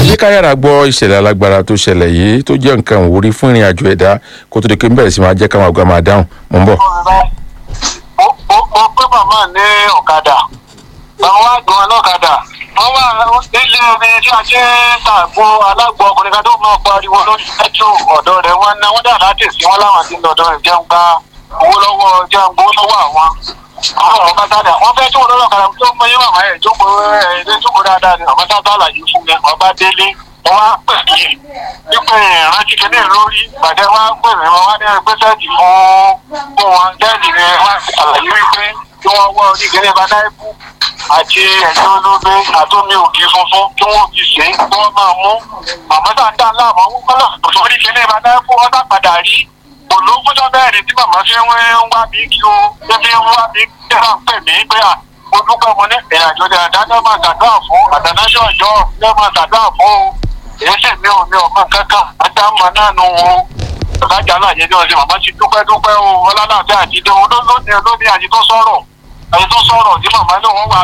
jẹ́ ká yára gbọ́ ìṣẹ̀lẹ̀ alágbára tó ṣẹlẹ̀ yìí tó jẹ́ nǹkan ìwúrí fún ìrìn àjò ẹ̀dá kó tó di pé ń bẹ̀rẹ̀ sí máa jẹ́ káwọn àgbà máa dáhùn mò ń bọ̀. mo mo gbé màmá ní ọ̀kadà àwọn àgbọn ọlọ́kadà wọ́n wà nílé omi tí a ṣe ń tàgbó alágbó ọkùnrin kan tó máa pariwo lórí pẹ́trò ọ̀dọ̀ rẹ̀ wọ́n ná wọ́n dà láti sí wọn láwọn ti lọ́dọ̀ rẹ̀ jẹun gba owó lọ́wọ́ jẹun gbowó lọ́wọ́ àwọn àwọn ọ̀gá sáadà wọ́n fẹ́ tó wọn lọ́kadà tó mọ yín màmá ẹ̀ jókòó ẹ̀ ẹ̀ jókòó dáadáa ni ọ̀gá sáadà àlàyé fún mi ọba délé wọ́n wá pè mí wípé ìrántí kìíní lórí ìpàdé wá pè mí wọ́n wá ní ẹgbẹ́ sẹ́ẹ̀dì fún fún wọn sẹ́ẹ̀dì ni wọ́n àlàyé wípé kí wọ́n wọ́ oníkẹ́lẹ́ bá náírà àti ẹ̀jẹ̀ olóbe àtọ́mi òkè funfun kí wọ́n fi ṣe é kí wọ́n máa mú màmá tá a dá láàmú wọn kọ́lá òṣèlú oníkẹ́lẹ́ bá náírà fún ọ́sà padà rí olóńgbọ́dọ̀ bẹ́ẹ̀rẹ̀ tí màmá fi ń wá mi kí o ṣé fi ń wá mi kí wọ́n pè mí pé à mo dúpẹ́ mo ní ìrìnàjò ní àdájọ́ máa ṣàdúrà fún àdánáṣọ́ ọjọ́ ní máa ṣàdúrà fún o èyí sì mi ò mi ò mọ kankan àdámọ̀ náà nù o ọ̀gájà láàyè ní ọ̀sẹ̀ màmá ti dúpẹ́ dúpẹ́ o ọlọ́láàfẹ́ àti ìdánwò lónìí lónìí àti tó sọ̀rọ̀ àti tó sọ̀rọ̀ tí màmá náà wọ́n wà